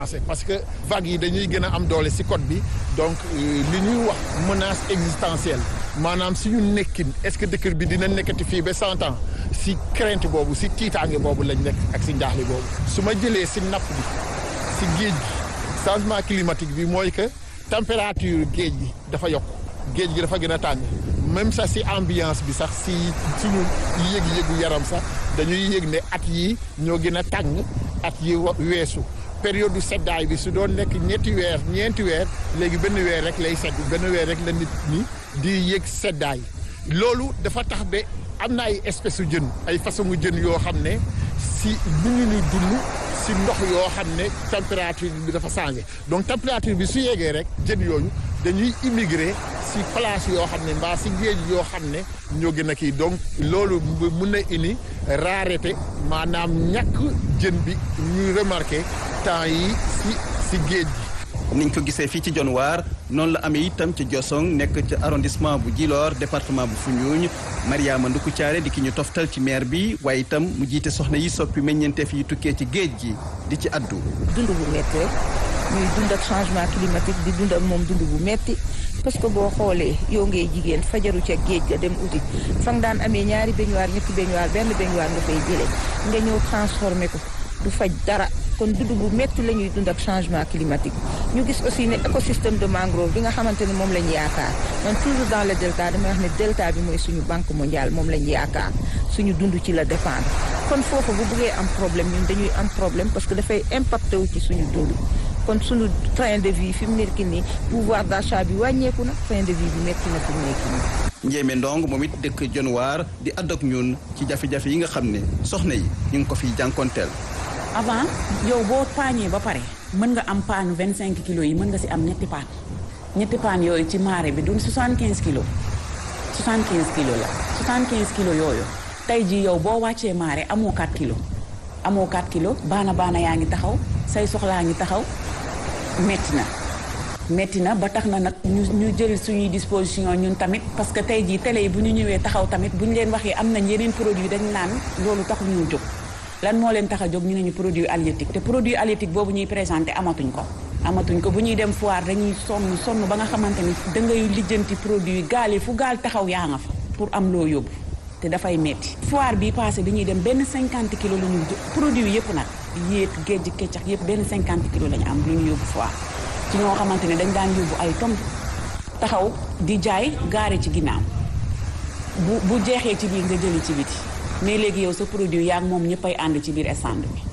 parce que vagues yi dañuy gën a am doole ci côte bi donc li ñuy wax menace existentielle maanaam suñu nekkin est-ce que dëkk bi dina nekkati fii ba cent ans ci crainte boobu ci tiitaange boobu lañ nekk ak ci njaaxle boobu su ma jëlee ci napp bi ci géej gi changement climatique bi mooy que température géej gi dafa yokk géej gi dafa gën a tàng même sax ci ambiance bi sax ci suñu yëg-yëgu yaram sax dañuy yëg ne at yi ñoo gën a tàng at yi weesu période du seddaay bi su doon nekk ñetti weer ñeenti weer léegi benn weer rek lay sedd benn weer rek la nit ñi di yëg seddaay loolu dafa tax ba am na ay espèces su jën ay façon jën yoo xam ne si bu ñu ñu dund si ndox yoo xam ne température bi dafa changé donc température bi su yeggee rek jën yooyu dañuy immigré si place yoo xam ne mbaa si géej yoo xam ne ñoo gën a kii donc loolu mun na indi rareté maanaam ñàkk jën bi ñuy remarqué temps yi si si géej gi. niñ ko gisee fii ci Dionewar noonu la amee itam ci Diosong nekk ci arrondissement bu Djilor département bu Foundiougne Mariama Nduku Thiaré di ki ñu toftal ci maire bi waaye itam mu jiite soxna yi soppi meññeenteef yi tukkee ci géej gi di ci addu. dund bu métti rek ñuy dund ak changement climatique di dund ak moom dund bu métti parce que boo xoolee yow ngay jigéen fajaru ca géej ga dem uti fa nga daan amee ñaari baignoire ñetti baignoire benn baignoire nga fay jëlee nga ñëw transformé ko du faj dara. kon dund bu métti la ñuy dund ak changement climatique ñu gis aussi ne écosystème de mangrove bi nga xamante ne moom la ñu yaakaar man toujours dans le delta damay wax ne delta bi mooy suñu banque mondiale moom la ñu yaakaar suñu dund ci la dépendre kon foofu bu bëggee am problème ñun dañuy am problème parce que dafay impacté wu ci suñu dund kon suñu train de vie fi mu nekk nii pouvoir d'achat bi wàññeeku na train de vie bi métti na fi mu nekk nii. Njéeme Ndong moom it dëkk Dionewar di àdd ak ñun ci jafe-jafe yi nga xam ne soxna yi ñu ngi ko fiy jànkonteel. avant yow boo paañee ba pare mën nga am paanu vingt cinq kilos yi mën nga si am ñetti paan ñetti paan yooyu ci marée bi du soixante quinze kilos soixante quinze kilos la soixante quinze kilos yooyu tey jii yow boo wàccee marée amoo 4 kilos amoo 4 kilos baana baana yaa ngi taxaw say soxlaa ngi taxaw metti na metti na ba tax na nag ñu ñu jël suñuy disposition ñun tamit parce que tey jii télé yi bu ñu ñëwee taxaw tamit bu ñu leen waxee am nañ yeneen produit dañ naan loolu taxul ñu jóg lan moo leen tax a jóg ñu ne ñu produit halieutique te produit halieutique boobu ñuy présenté amatuñ ko amatuñ ko bu ñuy dem foire dañuy sonn sonn ba nga xamante ni da ngay lijjanti produit gaal yi fu gaal taxaw yaa nga fa pour am loo yóbbu te dafay metti foire bi passé bi ñuy dem benn cinquante kilos la ñu produit yëpp nag yéet géej keccax yëpp benn cinquante kilos la ñu am lu ñu yóbbu foire ci ñoo xamante ne dañ daan yóbbu ay tonnes taxaw di jaay gaare ci ginnaaw bu bu jeexee ci biir nga jëli ci biti mais léegi yow sa produit yaa moom ñëppay ànd ci biir stand bi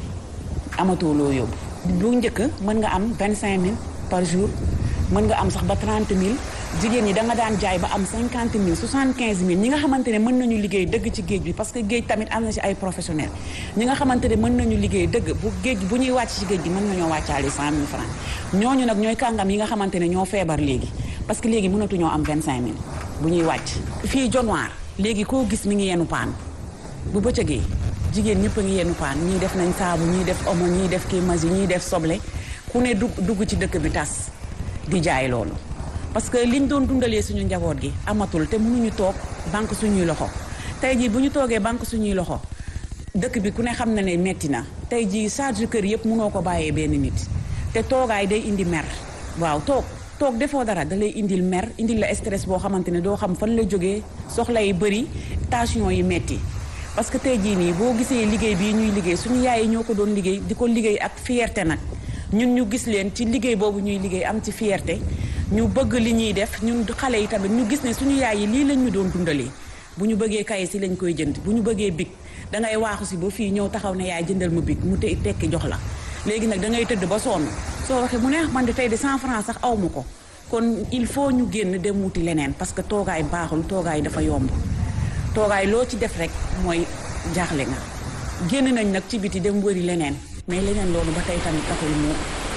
amatoo loo yóbbu. bu njëkk mën nga am vingt cinq mille par jour mën nga am sax ba trente mille jigéen ñi da nga daan jaay ba am cinquante mille soixante quinze mille ñi nga xamante ne mën nañu liggéey dëgg ci géej bi parce que géej tamit am na ci ay professionnels ñi nga xamante ne mën nañu liggéey dëgg bu géej bu ñuy wàcc ci géej gi mën nañoo wàccaale cent mille francs ñooñu nag ñooy kàngam yi nga xamante ne ñoo feebar léegi parce que léegi mënatuñoo am vingt cinq mille bu ñuy wàcc fii Dionewar léegi koo gis mi ngi yenu paan bu bëccëgee jigéen ñëpp a ngi yenn paan ñii def nañ saabu ñii def omo ñii def kii masi ñii def soble ku ne dugg dugg ci dëkk bi tas di jaay loolu parce que liñ doon dundalee suñu njaboot gi amatul te mënuñu toog banque suñuy loxo tey jii bu ñu toogee banque suñuy loxo dëkk bi ku ne xam na ne metti na tey jii charge kër yëpp mënoo ko bàyyee benn nit te toogaay day indi mer waaw toog toog defoo dara da lay indil mer indil la stress boo xamante ne doo xam fan la jógee soxla yi bëri tension yi metti parce que tey jii nii boo gisee liggéey bii ñuy liggéey suñu yaay yi ñoo ko doon liggéey di ko liggéey ak fierté nag ñun ñu gis leen ci liggéey boobu ñuy liggéey am ci fierté ñu bëgg li ñuy def ñun xale yi tamit ñu gis ne suñu yaay yi lii lañ ñu doon dundalee bu ñu bëggee kaye si lañ koy jënd bu ñu bëggee big da ngay waaxu si ba fii ñëw taxaw ne yaay jëndal ma big mu te tekki jox la léegi nag da ngay tëdd ba sonn soo waxee mu ne man de tey de 100 francs sax aw ma ko kon il faut ñu génn dem wuti leneen parce que toogaay baaxul toogaay dafa yomb toogaay loo ci def rek mooy jaaxle nga génn nañ nag ci biti dem wëri leneen mais leneen loolu ba tey tamit taxul mu.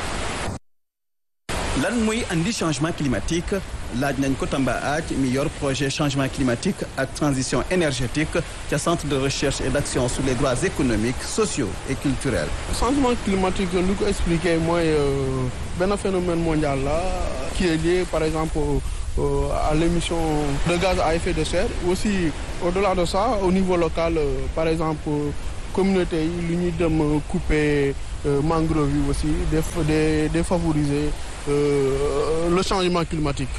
lan mooy andi changement climatique laaj nañ ko Tamba Aaj mi yor projet changement climatique ak transition énergétique ca centre de recherche et d'action sur les droits économiques sociaux et culturels. changement climatique lu ko expliquer mooy benn phénomène mondial la qui est lié par exemple. Euh, à l'émission de gaz à effet de serre aussi au-delà de ça au niveau local euh, par exemple communauté yi lu ñuy dem couper mangrove yi aussi de défavoriser le changement climatique.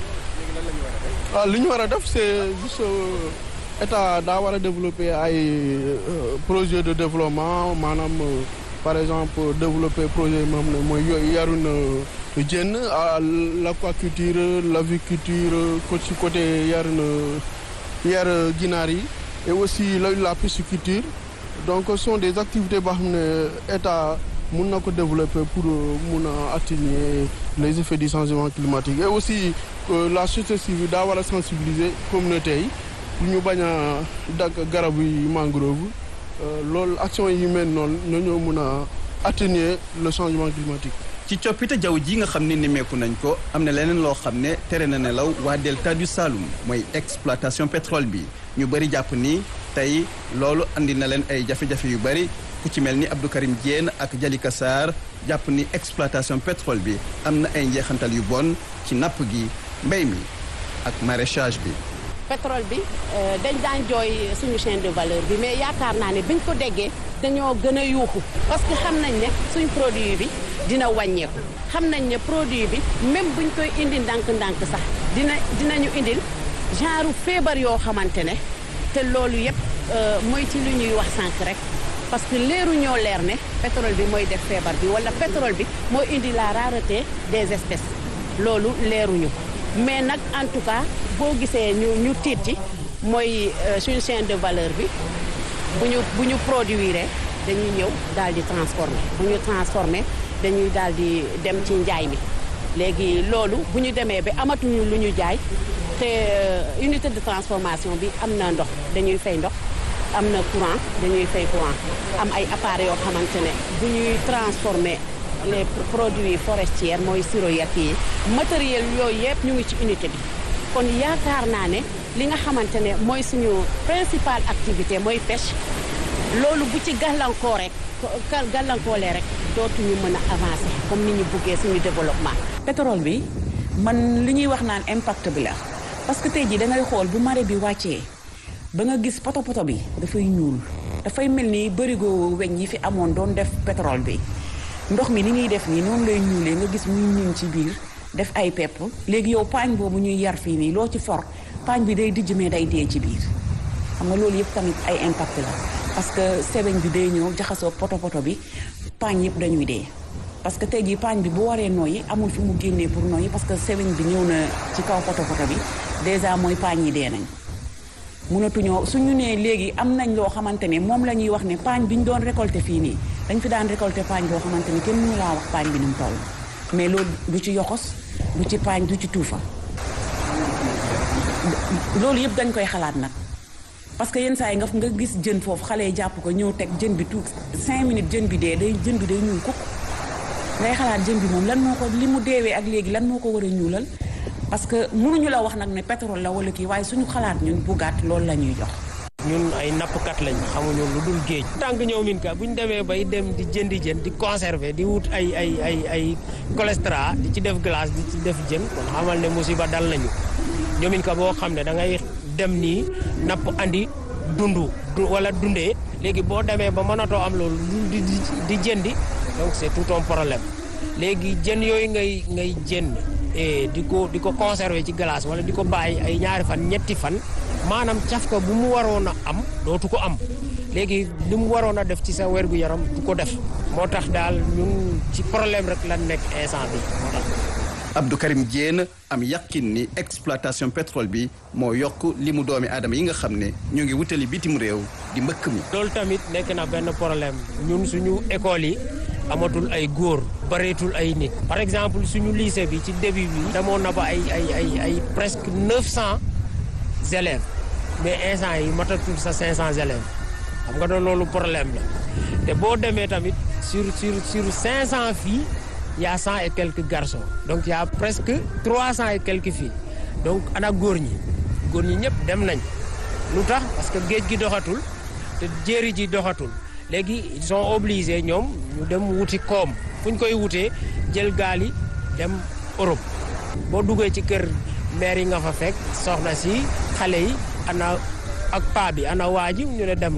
ah li ñu war a def c'est juste état daa war a développer ay projet de développement maanaam par exemple développer projet yi nga xam ne mooy yooyu yarun jën l'aquaculture l'aviculture ko ci côté yarun yar ginaar yi et aussi la la pisciculture donc ce sont des activités boo xam ne état mun na ko développer pour mun a atténuer les effets du changement climatique et aussi la société civile daa war a sensibiliser communauté yi pour ñu bañ a dagg garab yi mangrove loolu action yi mel noonu ñoo mun a atténuer le changement climatique. ci coppite jaww ji nga xam ne nimeeku nañ ko am na leneen loo xam ne tere na nelaw waa delta du Saloum mooy exploitation pétrole bi ñu bëri jàpp ni tey loolu andi na leen ay jafe-jafe yu bëri ku ci mel ni Abdou Karim Diène ak Jalika Sarr jàpp ni exploitation pétrole bi am na ay njeexantal yu bon ci napp gi mbéy mi ak maraîchage bi. pétrole bi dañ daan jooy suñu chaîne de valeur bi mais yaakaar naa ne biñ ko déggee dañoo gën a yuuxu parce que xam nañ ne suñ produit bi dina wàññeeku xam nañ ne produit bi même buñ koy indi ndànk-ndànk sax dina dinañu indil genre feebar yoo xamante ne te loolu yëpp mooy ci lu ñuy wax sànq rek parce que leeru ñoo leer ne pétrole bi mooy def feebar bi wala pétrole bi moo indi la rareté des espèces loolu leeruñu ko mais nag en tout cas boo gisee ñu ñu tiit ci mooy suñu chaîne de valeur bi bu ñu bu ñu produire dañuy ñëw daal di transformer bu ñu transformer dañuy daal di dem ci njaay mi léegi loolu bu ñu demee ba amatuñu lu ñu jaay te unité de transformation bi am na ndox dañuy fay ndox am na courant dañuy fay courant am ay appareils yoo xamante ne bu ñuy transformer les produits forestiers mooy siro yak yi matériel yooyu yëpp ñu ngi ci unité bi kon yaakaar naa ne li nga xamante ne mooy suñu principale activité mooy pêche loolu bu ci gàllankoor rek gàllankoolee rek dootuñu mën a avancer comme ni ñu buggee suñu développement. pétrole bi man li ñuy wax naan impact bi la parce que tey jii da ngay xool bu marée bi wàccee ba nga gis poto poto bi dafay ñuul dafay mel ni bërigo weñ yi fi amoon doon def pétrole bi. ndox mi ni muy def nii noonu lay ñuulee nga gis muy ñuul ci biir def ay pepp léegi yow paañ boobu ñuy yar fii nii loo ci for paañ bi day dijj mais day dee ci biir xam nga loolu yëpp tamit ay impact la parce que sebeñ bi day ñëw jaxasoo poto poto bi paañ yëpp dañuy dee parce que tey jii paañ bi bu waree nooyi amul fi mu génnee pour nooyi parce que sebeñ bi ñëw na ci kaw poto poto bi déjà mooy paañ yi dee nañ mënatuñoo suñu nee léegi am nañ loo xamante ne moom la ñuy wax ne paañ bi ñu doon récolter fii nii dañ fi daan récolter paañ boo xamante ni kenn mënu laa wax paañ bi ni mu toll mais loolu du ci yoxos du ci paañ du ci tuufa loolu yëpp dañ koy xalaat nag parce que yenn saa yi nga nga gis jën foofu xale yi jàpp ko ñëw teg jën bi tuut cinq minutes jën bi dee day jën bi day ñuul kukk ngay xalaat jën bi moom lan moo ko li mu deewee ak léegi lan moo ko war a ñuulal parce que mënuñu la wax nag ne pétrole la wala kii waaye suñu xalaat ñun bu gàtt loolu la ñuy jox ñun ay nappkat lañ xamuñu lu dul géej tànk ñëw min ka bu ñu demee bay dem di jëndi jën di conserver di wut ay ay ay ay cholestérol di ci def glace di ci def jën kon xamal ne musiba dal nañu ñoomin ka boo xam ne da ngay dem nii napp andi dundu wala dundee léegi boo demee ba mënatoo am loolu di di jëndi donc c'est tout un problème léegi jën yooyu ngay ngay jënd di ko di ko conserver ci glace wala di ko bàyyi ay ñaari fan ñetti fan maanaam cafka bu mu waroon a am dootu ko am léegi li mu waroon a def ci sa wergu yaram du ko def moo tax daal ñun ci problème rek lan nekk instant bi moo tax Abdou Karim Diène am yàqin ni exploitation pétrole bi moo yokk li mu doomi aadama yi nga xam ne ñu ngi wutali bitim réew di mbëkk mi loolu tamit nekk na benn problème ñun suñu école yi amatul ay góor bareetul ay nit par exemple suñu lycée bi ci début bi demoon na ba ay ay ay ay presque neuf cent élèves mais instant yi matatul sa cinq cent élèves xam nga doon loolu problème la te boo demee tamit sur sur sur cinq cent filles y a cent et quelques garçons donc y a presque trois cent et quelques filles donc ana góor ñi góor ñi ñëpp dem nañ lu tax parce que géej gi doxatul te jéeri ji doxatul léegi ils sont obligés ñoom ñu dem wuti koom fu ñu koy wutee jël gaal yi dem Europe boo duggee ci kër maire yi nga fa fekk soxna si xale yi ana ak paa bi ana waa ji ñu ne dem na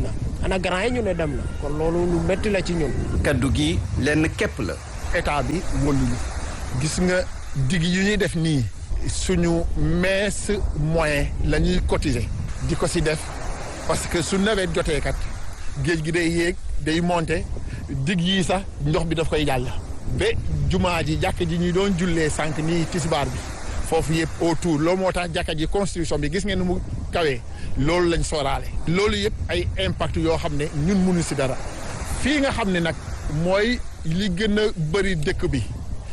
ana grand yi ñu ne dem na kon loolu lu métti la ci ñun. kaddu gi lenn képp la. état bi wëlluñu gis nga digg yu ñuy def nii suñu mees moyen la ñuy cotiser di ko si def parce que su nawet jotee kat géej gi day yéeg day monter digg yii sax ndox bi daf koy jàll. ba jumaa ji jàkk ji ñuy doon jullee sànq nii tisbaar bi foofu yëpp autour loolu moo tax jàkka ji construction bi gis ngeen nu mu kawee loolu lañ sooraale. loolu yëpp ay impact yoo xam ne ñun mënu si dara fii nga xam ne nag mooy li gën a bëri dëkk bi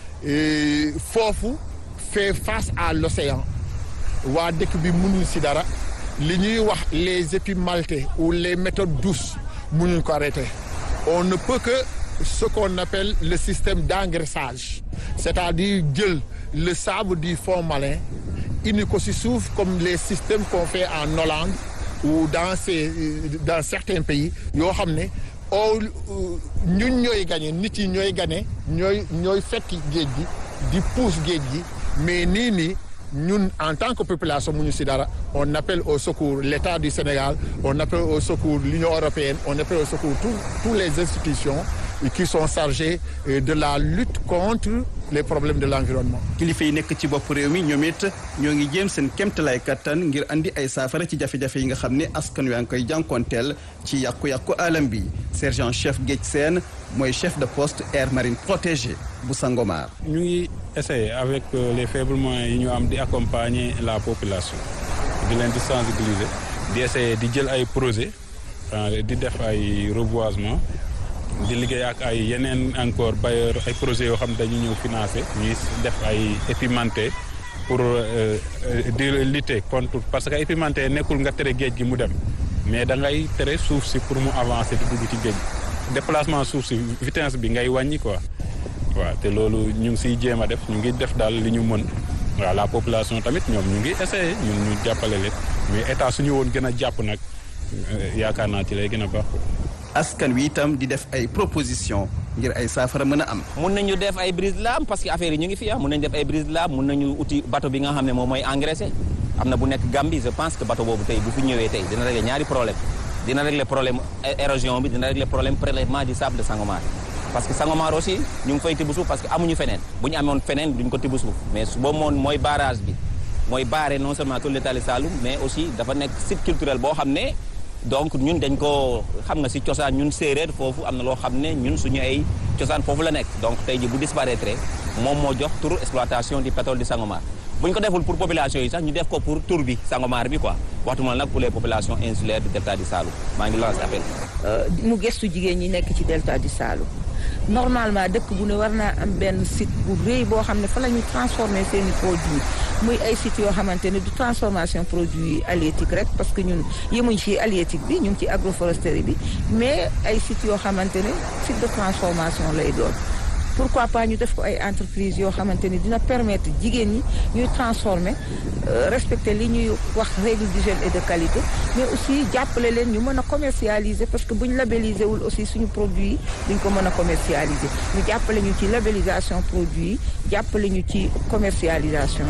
foofu fait face à l'océan waa dëkk bi mënuñ si dara li ñuy wax les épis maltais ou les méthodes douces mënuñ ko arrêter on ne peut que ce qu'on appelle le système d'engraissage c'est-à-dire jël le sable du fond marin indi ko si suuf comme les systèmes qu'on fait en Hollande ou dans ces dans certains pays yoo xam ne oo ñun ñooy gagné nit yi ñooy gagné ñooy ñooy fekk géej gi di pousse géej gi mais nii nii ñun en tant que population mu ñu si dara on appelle au secours l'État du Sénégal on appelle au secours l'Union européenne on appelle au secours tous tous les institutions qui sont chargées de la lutte contre les problèmes de l'environnement. kilifa yi nekk ci bopp réew mi ñoom it ñoo ngi jéem seen kéemtalaay kattan ngir andi ay saafara ci jafe-jafe yi nga xam ne askan wi a ngi koy jànkoonteel ci yàqu-yàqu alam bi sergent chef Géej Sène mooy chef de poste air marine protégé bu Sangomar. ñu ngi essayer avec les faibles moyens yi ñu am di accompagner la population di leen di sensibiliser di essayer di jël ay projet di def ay reboisement. di liggéey ak ay yeneen encore bailleur ay projets yoo xam ne dañu ñëw financer ñuy def ay épimenté pour di lutter contre parce que épimenté nekkul nga tere géej gi mu dem mais da ngay tere suuf si pour mu avancer di dugg ci géej déplacement suuf si vitesse bi ngay wàññi quoi waaw te loolu ñu ngi siy jéem a def ñu ngi def daal li ñu mën waaw la population tamit ñoom ñu ngi essayer ñun ñu jàppale leen mais état suñu woon gën a jàpp nag yaakaar naa ci lay gën a baax askan wi itam di def ay proposition ngir ay saafara mën a am. mun nañu def ay brise de lames parce que affaire yi ñu ngi fi ah mun nañu def ay brise de lames mun nañu uti bateau bi nga xam ne moom mooy engraissé am na bu nekk Gambie je pense que bateau boobu tey bu fi ñëwee tey dina régler ñaari problème dina régler problème érosion bi dina régler problème prélèvement du sable de Sangomar parce que Sangomar aussi ñu ngi fay tibb suuf parce que amuñu feneen bu ñu amoon feneen duñ ko tibb suuf mais su boobu moom mooy barrage bi mooy barré non seulement tout l'état de Saloum mais aussi dafa nekk site culturel boo xam ne donc ñun dañ ko xam nga ci cosaan ñun séeréer foofu am na loo xam ne ñun suñu ay cosaan foofu la nekk donc tey ji bu disparaître moom moo jox turu exploitation du pétrole du Sangomar bu ñu ko deful pour population yi sax ñu def ko pour tur bi Sangomar bi quoi waxtu ma nag pour les populations insulaires du delta du Saloum maa ngi lancé appel. mu gëstu jigéen ñi nekk ci delta du Saloum normalement dëkk bu ne war naa am benn site bu rëy boo xam ne fa la ñuy transformer seen i produits muy ay sites yoo xamante ne du transformation produit halieutique rek parce que ñun yemuñ ci halieutique bi ñu ngi ci agroforesterie bi mais ay sites yoo xamante ne site de transformation lay doon. pourquoi pas ñu def ko ay entreprises yoo xamante ni dina permettre jigéen ñi ñuy transformer respecter li ñuy wax règle d'hygiène et de qualité mais aussi jàppale leen ñu mën a commercialiser parce que bu ñu labelliser wul aussi suñu produit yi duñ ko mën a commercialiser ñu jàppale ñu ci labellisation produit yi jàppale ñu ci commercialisation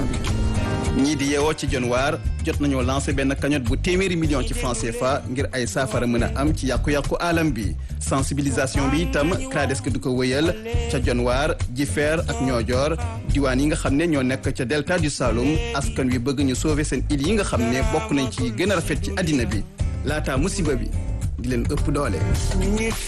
bi. ñii di yeewoo ci Dionewar jot nañoo lancé benn cagnotte bu téeméeri million ci franc CFA ngir ay saafara mën a am ci yàqu-yàqu alam bi sensibilisation bi itam CRADES du ko wëyal ca Dionewar Jifeer ak Niodior diwaan yi nga xam ne ñoo nekk ca delta du Saloum askan wi bëgg ñu sauver seen île yi nga xam ne bokk nañ ci gën a rafet ci àddina bi laata musiba bi di leen ëpp doole.